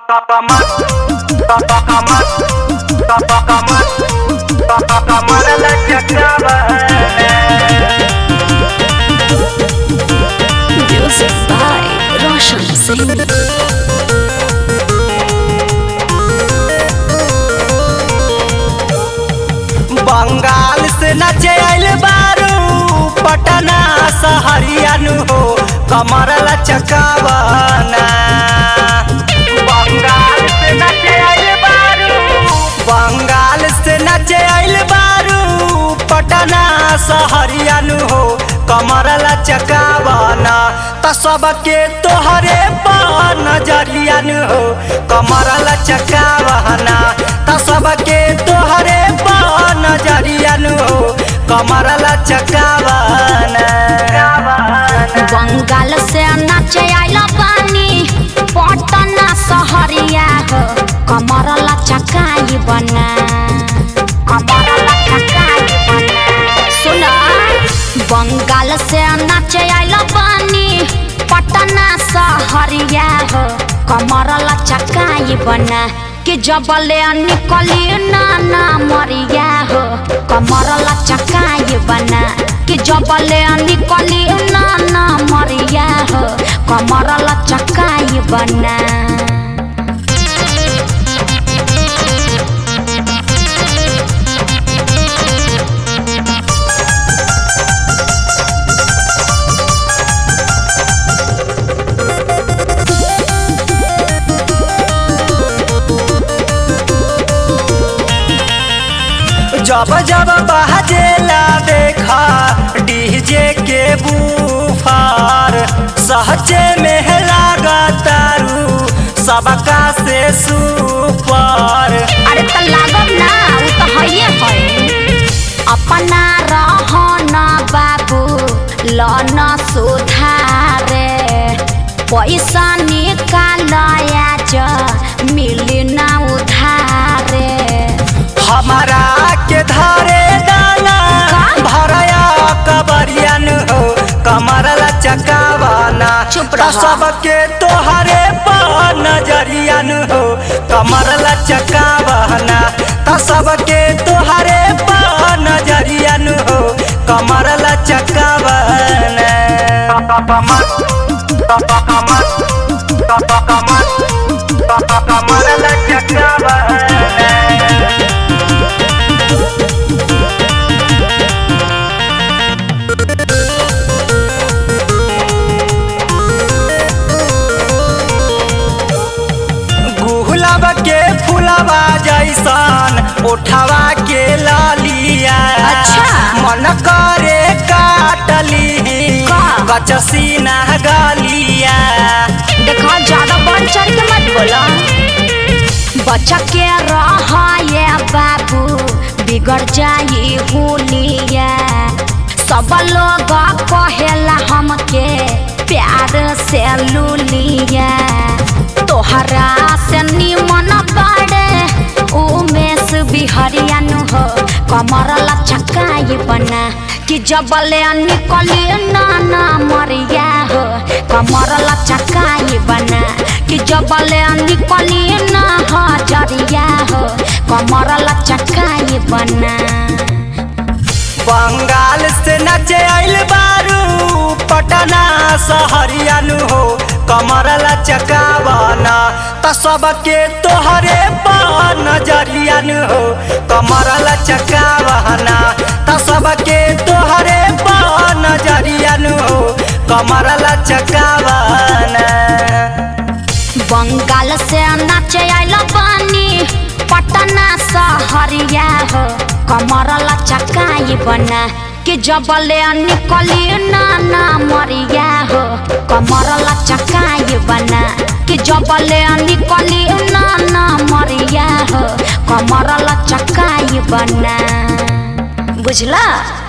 Music by Roshan Singh. Bengal से नचे आइल बारू पटना सहरियानु हो कमर लचकावना बंगाल से नचे आइल बारू बंगाल से नचे आइल बारू पटना सहरियानु हो कमर लचकावना त सबके तोहरे पर नजरियानु हो कमर लचकावना त सबके तोहरे पर नजरियानु हो कमर लचकावना बंगाल से नाचे आइल बानी पटना सहरिया हो कमर लचकाई बना कमर लचकाई बना सुन बंगाल से नाचे आइल बानी पटना सहरिया हो कमर लचकाई बना कि जबले निकली नाना मरिया हो कमर लचकाई बना कि जबले निकली नाना मरिया हो कमर लचकाई बना जब जब बहजेला देखा डीजे के बूफार सहजे में लागतारू सबका से सुपर अरे त लागब ना उ त हइए है अपना रहन बाबू लन सुधारे पैसा निकालया ज मिली ना उधारे हमारा के धारे दाना का? भरया कबरियन हो कमर लचकावाना चुप त रहा। सबके तोहरे पर नजरियन हो कमर लचकावाना त सबके तोहरे पर नजरियन हो कमर लचकावाना कमर लचकावाना गुलाब के फुलवा जैसन उठवा के लालिया अच्छा। मन करे काटली का? गचसीना गालिया देखा ज्यादा बढ़ चढ़ के मत बोला बच्चा के रहा ये बाबू बिगड़ जाई हुलिया सब लोग कहेला हमके प्यार से लुलिया तोहरा से निमन बाड़े उमेश बिहरिया नु हो कमर लचकाई बना कि जबले निकली नाना मरिया हो कमर लचकाई बना कि जबले निकली ना हजरिया हो कमर लचकाई बना बंगाल से नचे आइल बारू पटना सहरियानु हो कमर लचकावाना त सबके तोहरे पर नजरियानु हो कमर लचकावाना त सबके तोहरे पर नजरियानु हो कमर लचकावाना बंगाल से नाचे आइल बानी पटना सहरिया हो कमर लचकाई बना कि जबले निकली नाना मरिया हो कमर लचकाई बना कि जबले निकली नाना मरिया हो कमर लचकाई बना बुझला